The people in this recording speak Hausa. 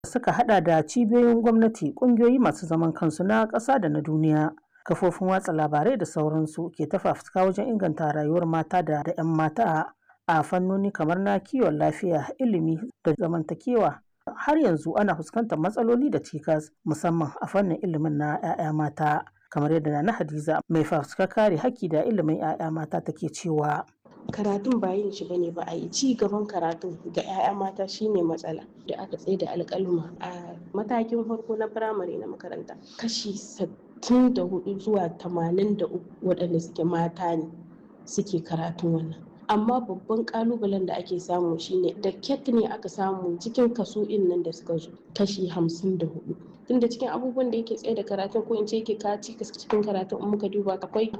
suka hada da cibiyoyin gwamnati ƙungiyoyi masu zaman kansu na ƙasa da na duniya kafofin watsa labarai da sauransu ke ta fafutuka wajen inganta rayuwar mata da 'yan mata a fannoni kamar na kiwon lafiya ilimi da zamantakewa har yanzu ana fuskantar matsaloli da cikas musamman a fannin ilimin na 'ya'ya mata kamar yadda na hadiza mai fafutukar kare haƙƙi da ilimin 'ya'ya mata take cewa karatun ba yin shi bane ba a yi ci gaban karatun ga 'ya'ya mata shine matsala da aka tsaye da alƙaluma a matakin farko na firamare na makaranta kashi sittin da hudu zuwa tamanin da uku waɗanda suke mata ne suke karatun wannan amma babban kalubalen da ake samu shine da ket ne aka samu cikin kaso in nan da suka zo kashi hamsin da hudu tunda cikin abubuwan da yake tsaye da karatun ko in ce yake kaci cikin karatun in muka duba akwai